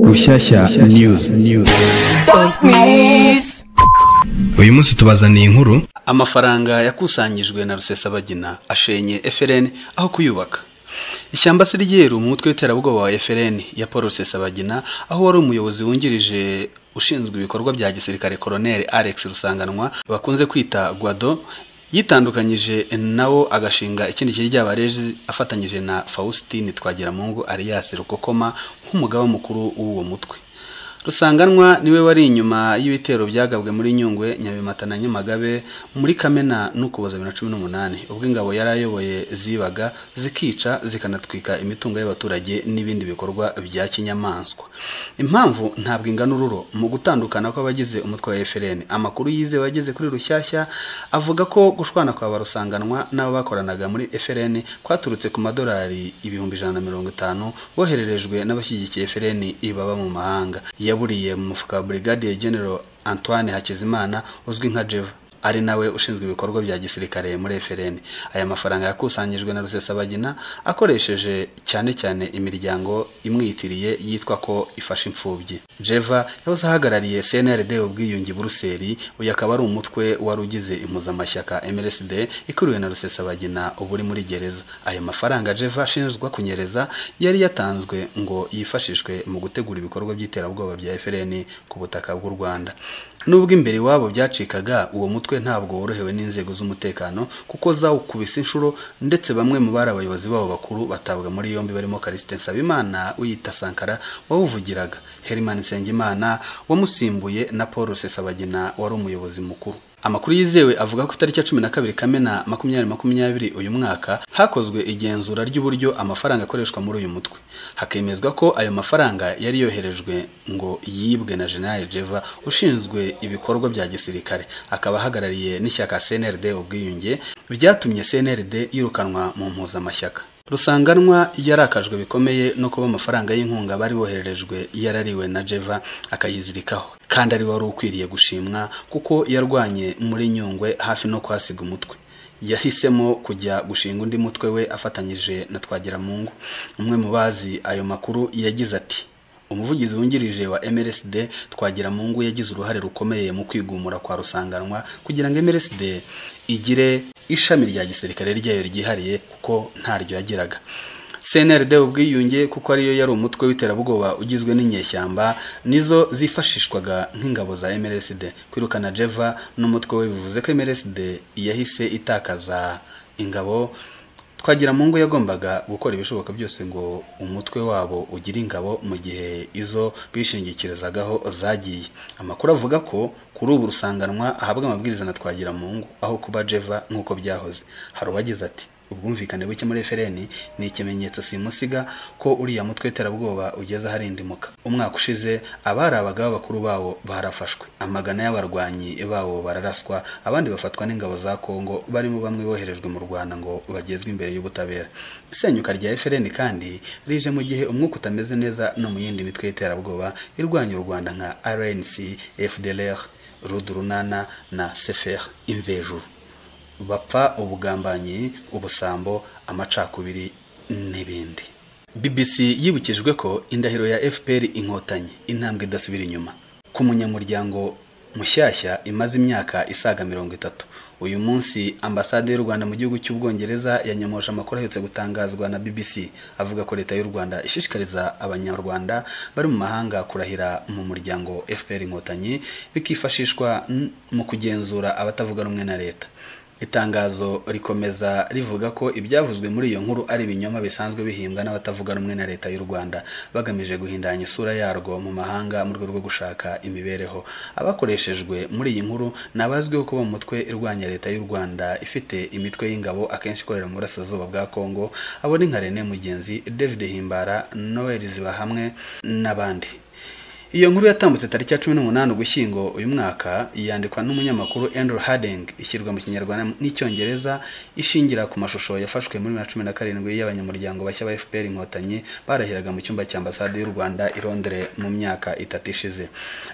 Rushyashya News Miss. uyu munsi tubazaniye inkuru amafaranga yakusanyijwe na rusesabagina ashenye FLN aho kuyubaka ishyamba se ryeru mu mutwe w'iterabwoba wa FLN ya Paul Rusesabagina aho wari umuyobozi wungirije ushinzwe ibikorwa bya gisirikare Colonel Alex Rusanganwa bakunze kwita Guado yitandukanyije nawo agashinga ikindi kiri ry'abarezi afatanyije na Faustin Twagiramungu alias Rukokoma nk'umugaba mukuru w'uwo mutwe rusanganwa niwe wari inyuma y'ibitero byagabwe muri nyungwe nyabimata na nyamagabe muri kamena n'ukuboza bibiri na cumi n'umunani ubwo ingabo yari ayoboye zibaga zikica zikanatwika imitungo y'abaturage n'ibindi bikorwa bya kinyamaswa impamvu ntabwo ingana ururo mu gutandukana kw'abagize umutwe wa FLN amakuru yizewe ageze kuri rushyashya avuga ko gushwana kwa ba rusanganwa n'abo bakoranaga muri FLN kwaturutse ku madolari ibihumbi ijana na mirongo itanu bohererejwe n'abashyigikiye FLN ibaba mu mahanga yaburiye mu mufuka wa Brigadier General Antoine Hakizimana uzwi nka Jeva ari nawe ushinzwe ibikorwa bya gisirikare muri FLN aya mafaranga yakusanyijwe na Rusesabagina akoresheje cyane cyane imiryango imwitiriye yitwa ko ifasha imfubyi Jeva yahoze ahagarariye CNRD ubwiyunge i Buruseli uyu akaba ari umutwe wari ugize impuzamashyaka MLSD ikuriwe na Rusesabagina ubu uri muri gereza ayo mafaranga Jeva ashinjwa kunyereza yari yatanzwe ngo yifashishwe mu gutegura ibikorwa by'iterabwoba bya FLN ku butaka bw'u Rwanda nubwo imbere iwabo byacikaga uwo mutwe ntabwo worohewe n'inzego z'umutekano kuko zawukubise inshuro ndetse bamwe mu bari abayobozi babo bakuru batabwa muri yombi barimo Kariste Nsabimana uyita Sankara wawuvugiraga Herman Nsengimana wamusimbuye na Paul Rusesabagina wari umuyobozi mukuru amakuru yizewe avuga ko itariki ya cumi na kabiri kamena makumyabiri makumyabiri uyu mwaka hakozwe igenzura ry'uburyo amafaranga akoreshwa muri uyu mutwe hakemezwa ko ayo mafaranga yari yoherejwe ngo yibwe na general jeva ushinzwe ibikorwa bya gisirikare akaba ahagarariye n'ishyaka cnrd ubwiyunge byatumye cnrd yirukanwa mu mpuzamashyaka rusanganwa yarakajwe bikomeye no kuba amafaranga y'inkunga bari bohererejwe yarariwe na jeva akayizirikaho kandi ari wari ukwiriye gushimwa kuko yarwanye muri nyungwe hafi no kuhasiga umutwe yahisemo kujya gushinga undi mutwe we afatanyije na twagiramungu umwe mu bazi ayo makuru yagize ati umuvugizi wungirije wa MLSD Twagiramungu yagize uruhare rukomeye mu kwigumura kwa rusanganwa kugira ngo MLSD igire ishami rya gisirikare ryayo ryihariye kuko ntaryo yagiraga CNRD ubwiyunge kuko ariyo yari umutwe w'iterabwoba ugizwe n'inyeshyamba nizo zifashishwaga nk'ingabo za MLSD kwirukana Jeva n'umutwe we bivuze ko MLSD yahise itakaza ingabo twagira mu ngo yagombaga gukora ibishoboka byose ngo umutwe wabo ugire ingabo mu gihe izo bishingikirezagaho zagiye amakuru avuga ko kuri ubu rusanganwa ahabwa amabwiriza na twagira mu ngo aho kuba jeva nk'uko byahoze hari uwagize ati ubwumvikane buke muri FLN ni ikimenyetso simusiga ko uriya mutwe w'iterabwoba ugeze aharindimuka umwaka ushize abari abagabo bakuru bawo barafashwe amagana y'abarwanyi bawo bararaswa abandi bafatwa n'ingabo za Kongo barimo bamwe boherejwe mu Rwanda ngo bagezwe imbere y'ubutabera isenyuka rya FLN kandi rije mu gihe umwuka utameze neza no mu yindi mitwe y'iterabwoba irwanya u Rwanda nka RNC FDLR Rudurunana na CFR Imvejuru bapfa ubugambanyi ubusambo amacakubiri n'ibindi bbc yibukijwe ko indahiro ya fpr inkotanyi intambwe idasubira inyuma ku munyamuryango mushyashya imaze imyaka isaga mirongo itatu uyu munsi ambasade y'u rwanda mu gihugu cy'ubwongereza yanyomoje amakuru aherutse gutangazwa na bbc avuga ko leta y'u rwanda ishishikariza abanyarwanda bari mu mahanga kurahira mu muryango fpr inkotanyi bikifashishwa mu kugenzura abatavuga rumwe na leta itangazo rikomeza rivuga ko ibyavuzwe muri iyo nkuru ari ibinyoma bisanzwe bihimbwa n'abatavuga rumwe na leta y'u Rwanda bagamije guhindanya isura yarwo mu mahanga mu rwego rwo gushaka imibereho abakoreshejwe muri iyi nkuru nabazwiho kuba umutwe irwanya leta y'u Rwanda ifite imitwe y'ingabo akenshi ikorera mu burasirazuba bwa Kongo abo ni nka René Mugenzi David Himbara Noel Zibahamwe n'abandi iyo nkuru yatambutse tariki ya cumi n'umunani ugushyingo uyu mwaka yandikwa n'umunyamakuru andrew harding ishyirwa mu kinyarwanda n'icyongereza ishingira ku mashusho yafashwe muri bibiri na cumi na karindwi y'abanyamuryango bashya ba fpr inkotanyi barahiraga mu cyumba cya ambasade y'u rwanda i londres mu myaka itatu ishize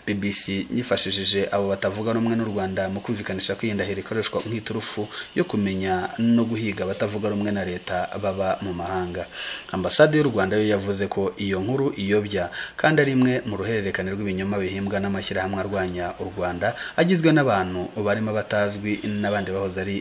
bbc yifashishije abo batavuga rumwe n'u rwanda mu kumvikanisha ko iyi ndahiro ikoreshwa nk'iturufu yo kumenya no guhiga abatavuga rumwe na leta baba mu mahanga ambasade y'u rwanda yo yavuze ko iyo nkuru iyobya kandi ari imwe mu ruhererekane rw'ibinyoma bihimbwa n'amashyirahamwe arwanya u rwanda agizwe n'abantu barimo abatazwi n'abandi bahoze ari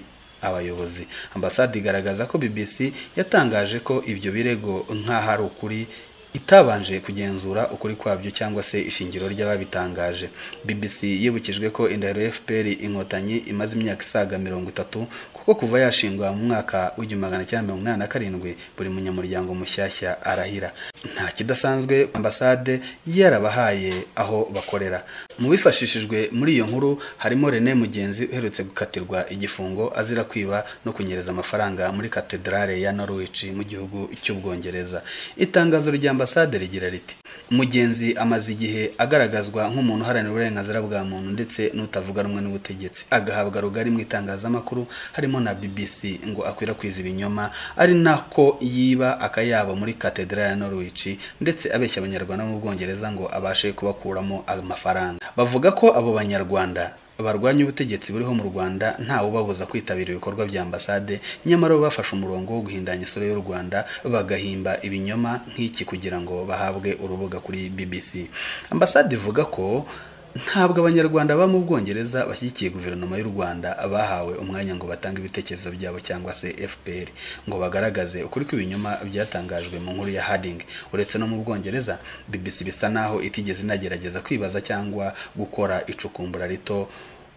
abayobozi ambasade igaragaza ko bbc yatangaje ko ibyo birego nk'aho ari ukuri itabanje kugenzura ukuri kwabyo cyangwa se ishingiro ry'ababitangaje bbc yibukijwe ko indahiro ya fpr inkotanyi imaze imyaka isaga mirongo itatu kuko kuva yashingwa mu mwaka w'igihumbi magana cyenda mirongo inani na karindwi buri munyamuryango mushyashya arahira nta kidasanzwe ambasade yarabahaye aho bakorera mu bifashishijwe muri iyo nkuru harimo rene mugenzi uherutse gukatirwa igifungo azira kwiba no kunyereza amafaranga muri katedrale ya norwich mu gihugu cy'ubwongereza itangazo rya ambasade rigira riti mugenzi amaze igihe agaragazwa nk'umuntu uharanira uburenganzira bwa muntu ndetse n'utavuga rumwe n'ubutegetsi agahabwa rugari mu itangazamakuru harimo na bbc ngo akwirakwize ibinyoma ari nako yiba akayabo muri katedrale ya norwich ndetse abeshya abanyarwanda bo mu bwongereza ngo abashe kubakuramo amafaranga bavuga ko abo banyarwanda barwanya ubutegetsi buriho mu rwanda ntawubabuza kwitabira ibikorwa bya ambasade nyamara bo bafashe umurongo wo guhindanya isura y'u rwanda bagahimba ibinyoma nk'iki kugira ngo bahabwe urubuga kuri bbc ambasade ivuga ko ntabwo abanyarwanda baba mu bwongereza bashyigikiye guverinoma y'u rwanda bahawe umwanya ngo batange ibitekerezo byabo cyangwa se fpr ngo bagaragaze ukuri kw'ibinyoma byatangajwe mu nkuru ya hading uretse no mu bwongereza bbc bisa naho itigeze inagerageza kwibaza cyangwa gukora icukumbura rito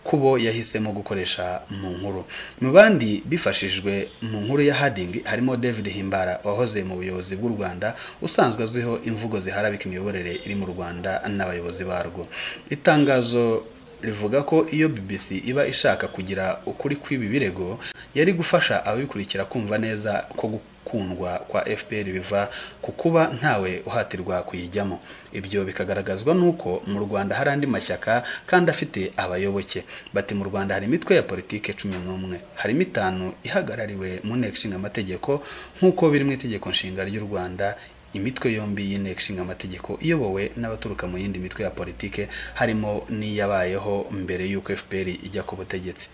kubo yahisemo gukoresha mu nkuru mu bandi bifashijwe mu nkuru ya hading harimo david himbara wahoze mu buyobozi bw'u rwanda usanzwe azwiho imvugo ziharabika imiyoborere iri mu rwanda n'abayobozi barwo itangazo rivuga ko iyo bbc iba ishaka kugira ukuri kw'ibi birego yari gufasha ababikurikira kumva neza ko gukundwa kwa fpr biva ku kuba ntawe uhatirwa kuyijyamo ibyo bikagaragazwa n'uko mu rwanda hari andi mashyaka kandi afite abayoboke bati mu rwanda hari imitwe ya politike cumi n'umwe harimo itanu ihagarariwe mu nteko ishinga amategeko nk'uko biri mu itegeko nshinga ry'u rwanda imitwe yombi y'inteko ishinga amategeko iyobowe n'abaturuka mu yindi mitwe ya politike harimo n'iyabayeho mbere y'uko fpr ijya ku butegetsi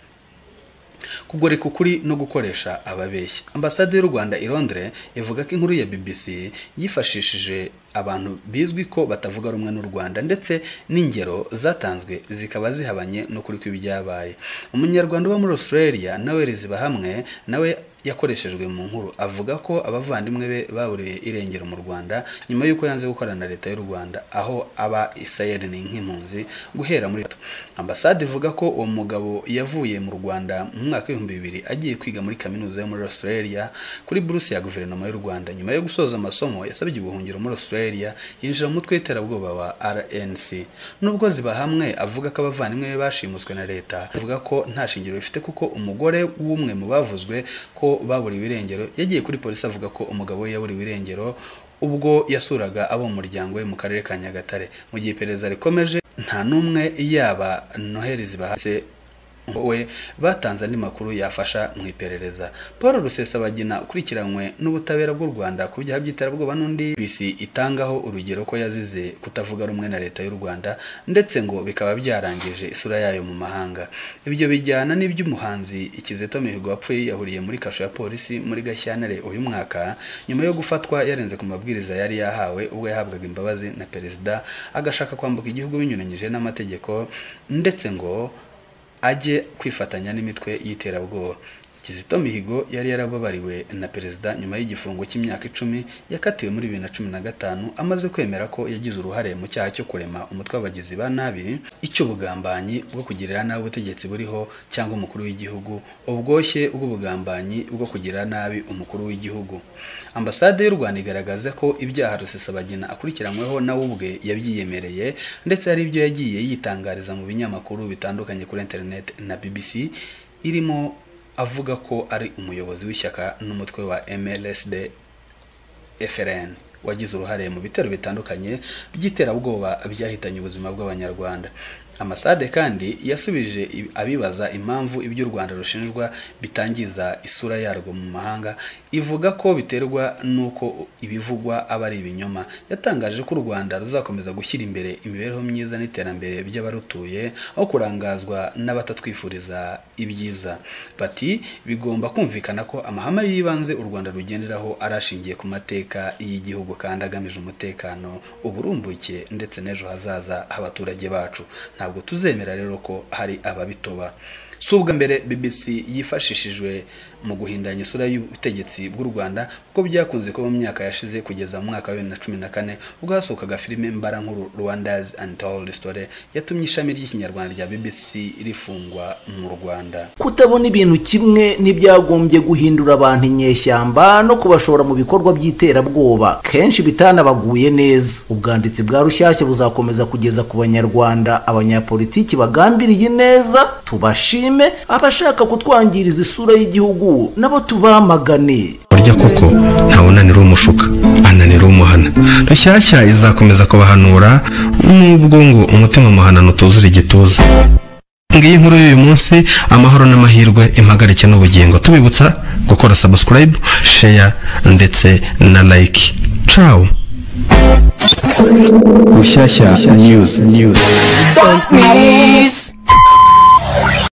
kugoreka ukuri no gukoresha ababeshya ambasade y'u rwanda i londres ivuga ko inkuru ya bbc yifashishije abantu bizwi ko batavuga rumwe n'u rwanda ndetse n'ingero zatanzwe zikaba zihabanye n'ukuri kw'ibyabaye umunyarwanda uba muri australia nawe riziba hamwe nawe yakoreshejwe mu nkuru avuga ko abavandimwe be baburiye irengero mu rwanda nyuma y'uko yanze gukorana na leta y'u rwanda aho aba isayeri ni nk'impunzi guhera muri ambasade ivuga ko uwo mugabo yavuye mu rwanda mu mwaka w'ibihumbi bibiri agiye kwiga muri kaminuza yo muri australia kuri buruse ya guverinoma y'u rwanda nyuma yo gusoza amasomo yasabye ubuhungiro muri australia yinjira mu mutwe w'iterabwoba wa rnc nubwo ziba hamwe avuga ko abavandimwe be bashimuswe na leta avuga ko nta shingiro bifite kuko umugore w'umwe mu bavuzwe ko baburiwe irengero yagiye kuri polisi avuga ko umugabo we yaburiwe irengero ubwo yasuraga abo mu muryango we mu karere ka nyagatare mu gihe iperereza rikomeje nta n'umwe yaba noheri zibahase we batanze andi makuru yafasha mu iperereza paul rusesabagina ukurikiranywe n'ubutabera bw'u rwanda ku byaha by'iterabwoba n'undi bisi itangaho urugero ko yazize kutavuga rumwe na leta y'u rwanda ndetse ngo bikaba byarangije isura yayo mu mahanga ibyo bijyana n'iby'umuhanzi ikizeto mihigo wapfuye yahuriye muri kasho ya polisi muri gashyantare uyu mwaka nyuma yo gufatwa yarenze ku mabwiriza yari yahawe ubwo yahabwaga imbabazi na perezida agashaka kwambuka igihugu binyuranyije n'amategeko ndetse ngo ajye kwifatanya n'imitwe y'iterabwoba kizito mihigo yari yarababariwe na perezida nyuma y'igifungo cy'imyaka icumi yakatiwe muri bibiri na cumi na gatanu amaze kwemera ko yagize uruhare mu cyaha cyo kurema umutwe w'abagizi ba nabi icy'ubugambanyi bwo kugirira nabi ubutegetsi buriho cyangwa umukuru w'igihugu ubwoshye bw'ubugambanyi bwo kugirira nabi umukuru w'igihugu ambasade y'u rwanda igaragaza ko ibyaha rusesabagina akurikiranyweho nawe ubwe yabyiyemereye ndetse hari ibyo yagiye yitangariza mu binyamakuru bitandukanye kuri interineti na bbc irimo avuga ko ari umuyobozi w'ishyaka n'umutwe wa mlsd frn wagize uruhare mu bitero bitandukanye by'iterabwoba byahitanye ubuzima bw'abanyarwanda amasade kandi yasubije i- abibaza impamvu ibyo u rwanda rushinjwa bitangiza isura yarwo mu mahanga ivuga ko biterwa n'uko ibivugwa aba ari ibinyoma yatangaje ko u rwanda ruzakomeza gushyira imbere imibereho myiza n'iterambere by'abarutuye aho kurangazwa n'abatatwifuriza ibyiza bati bigomba kumvikana ko amahame y'ibanze u rwanda rugenderaho ari ashingiye ku mateka y'igihugu kandi agamije umutekano uburumbuke ndetse n'ejo hazaza h'abaturage bacu ntabwo tuzemera rero ko hari ababitoba si ubwa mbere bbc yifashishijwe mu guhindanya isura y'ubutegetsi bw'u rwanda kuko byakunze kuba mu myaka yashize kugeza mu mwaka wa bibiri na cumi na kane ubwo hasohokaga filime mbarankuru rwandas and told story yatumye ishami ry'ikinyarwanda rya bbc rifungwa mu rwanda kutabona ibintu kimwe ntibyagombye guhindura abantu inyeshyamba no kubashora mu bikorwa by'iterabwoba kenshi bitanabaguye neza ubwanditsi bwa rushyashya buzakomeza kugeza ku banyarwanda abanyapolitiki bagambiriye neza tubashime abashaka kutwangiriza isura y'igihugu nabo tubamagane burya koko ntawunanira umushuka ananira umuhana rushyashya izakomeza kubahanura nubwo ngo umutima muhanano utuzura igituza ngiyi inkuru y'uyu munsi amahoro n'amahirwe impagarike n'ubugingo tubibutsa gukora subscribe share ndetse na like ciao Rushyashya News. News. Don't miss.